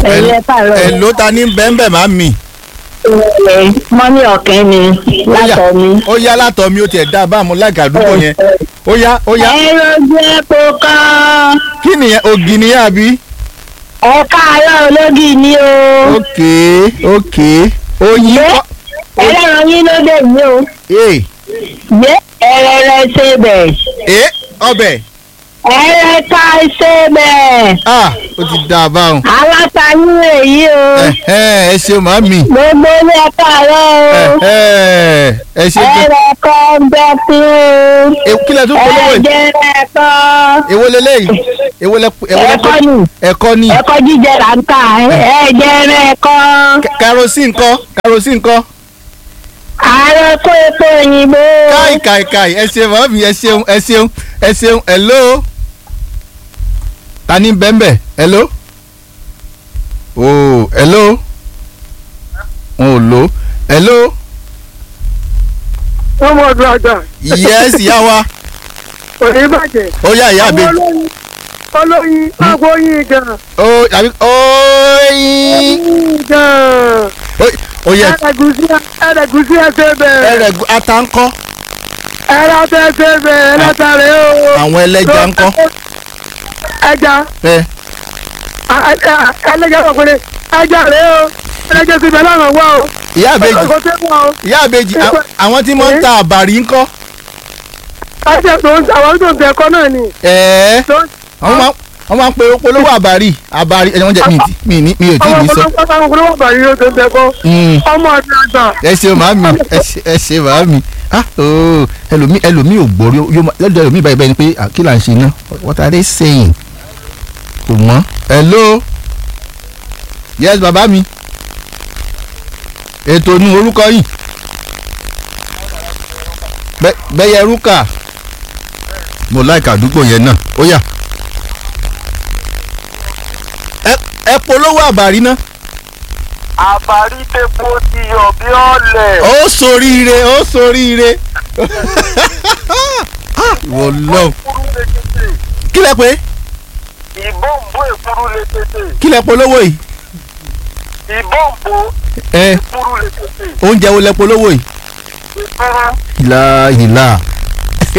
Ẹ̀yin ẹ káàárọ̀. ẹ̀ ló ta ní bẹ́ńbẹ́ má mi. Ẹ, mọ́mí ọ̀kẹ́ ni látọ̀ mi. ó yá látọ̀ mi ó tiẹ̀ dá a bá mu láìka àdúgbò yẹn ó yá ó yá ẹ̀rọ jẹ́ kó kán. kí nìyẹn ògì nìyẹn àbí. ẹ káàárọ̀ ológì ni o. ok ok oyin Yé, kọ́ ẹlẹ́ran yín ló dé yìí o. ee Yé ẹrẹ̀rẹ̀ ṣe bẹ̀. ee ọbẹ̀ ẹrẹ̀ ká ṣe bẹ̀. ah ó ti dá a báwọn. alátayín èyí o. ẹ ẹ ṣeun má mi gbogbo ilé ẹ káàárọ̀ o. ẹ ẹ ṣe gan. ẹrẹ̀ kan bẹ́ fún o. Èwo- kí lẹ tún polówó yìí ẹ̀jẹ̀ rẹ̀ kan. èwo leléyìí èwo lẹ èwo lẹ ẹ̀kọ́ ni ẹ̀kọ́ ni ẹ̀kọ́ jíjẹ là ń tà ẹ̀jẹ̀ rẹ̀ kan. Ka- kerosene ńkọ́ kerosene ńkọ́ ààrẹ kó epo òyìnbó. káì káì káì ẹ ṣeun má mi ẹ ṣeun ẹ ṣeun ẹ ṣeun hello ta ni bẹ́ńbẹ́ hello oh hello wọn ò lo hello wọ́n mọ̀ ọdún àgbà yes ìyá wa kò ní bàjẹ́. ó yá ìyá mi àwọn olóyin olóyin àgbo yin gan ó àbí oyin yin gan Ó- ó yẹ ẹ̀ẹ́dẹ̀gùsí ẹ̀ẹ́dẹ̀gùsí ẹsẹ̀ bẹ́ẹ̀ ẹrẹ ata ńkọ́ ẹ̀ẹ́dẹ̀ ẹsẹ̀ bẹ́ẹ̀ ẹlẹ́tàrẹ́ o. àwọn ẹlẹ́ja ńkọ́ ẹja ẹ ẹlẹ́jà ọkùnrin ẹja rẹ̀ o ẹlẹ́jà ti bẹ̀ lọ́nà wá o. ìyá àbèjì kò tẹ́ wá o. ìyá àbèjì à- àwọn tí wọ́n ń ta àbàrí ńkọ́ ẹsẹ̀ tó ń àwọn tó ń tẹ̀ ẹ̀kọ́ náà ni. ẹ̀ẹ́ tó ń- wọ́n máa wọ́n máa ń pe polówó àbàrí àbàrí ẹ̀ wọ́n jẹ́ mi ì tí- mi ì ní mi ò tí ì ọmọ ní sọ. ọmọ ọmọ ọmọ bàrí ló tó ń tẹ̀ ẹ̀kọ́ Mm. ọmọ ọdún àgbà. ẹ ṣe màámi ẹ ṣe ẹ ṣe màámi ah ooo ẹlòmí ẹlòmí ò gbọ́ yóò máa lọ́dọ̀ ẹlòmí báyìí báyìí ni pé ah, kí là ń ṣe náà what are they saying kò mọ́ hello yes bàbá mi ètò nu orúkọ yìí Bẹ́- bẹ́yẹ rúkà mo láìka àdúgbò yẹn náà ó yá ẹ ẹ polówó àbàrí náà àbárí tepo ti yọ bí ọ̀lẹ̀. ó soríire ó soríire wọ́n lọ èkúrú lékété kí lẹ pé ìbọ̀nbó èkúrú lékété kí lẹ polówó yìí ìbọ̀nbó ẹ èkúrú lékété oúnjẹ wo lẹ polówó yìí ìkúrú ìlà ìlà